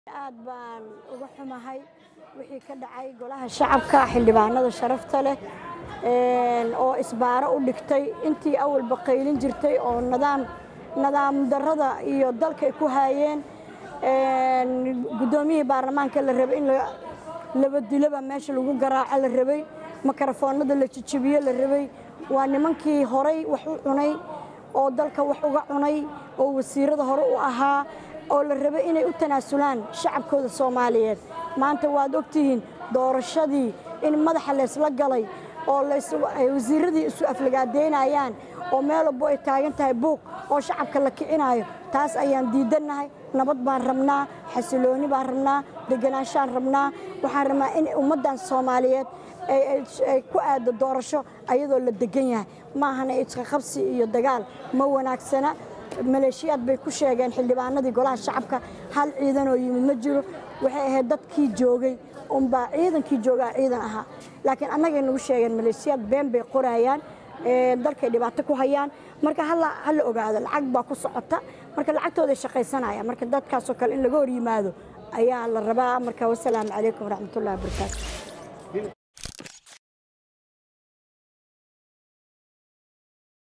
aad baan uga xumahay wixii ka dhacay golaha shacabka xildhibaanada sharafta leh oo isbaaro u dhigtay intii awalba qaylin jirtay oo nadaam nadaam darrada iyo dalka ay ku haayeen guddoomiyihii baarlamaanka la rabay in labadilaba meesha lagu garaaco la rabay makarafoonada la jijibiyo la rabay waa nimankii horay wax u cunay oo dalka wax uga cunay oo wasiirada hore u ahaa oo la rabay inay u tanaasulaan shacabkooda soomaaliyeed maanta waad ogtihiin doorashadii in madaxa laysla galay oo ay wasiiradii isu aflagaadeynayaan oo meel walbo ay taagan tahay buuq oo shacabka la kicinaayo taas ayaan diidannahay nabad baan rabnaa xasilooni baan rabnaa deganaanshaan rabnaa waxaan rabnaa in ummaddan soomaaliyeed ay ku aado doorasho ayadoo la degan yahay maahana isqaqabsi iyo dagaal ma wanaagsana maleeshiyaad bay ku sheegeen xildhibaanadii golaha shacabka hal ciidanoo yimid ma jiro waxay ahayd dadkii joogay unbaa ciidankii joogaa ciidan ahaa laakiin annagay nagu sheegeen maleeshiyaad been bay qorayaan dalkay dhibaato ku hayaan marka hala ogaado lacag baa ku socota marka lacagtooday shaqaysanayaan marka dadkaasoo kale in laga hor yimaado ayaa la rabaa marka wasalaamu calaykum waraxmatullahi wabarakaatu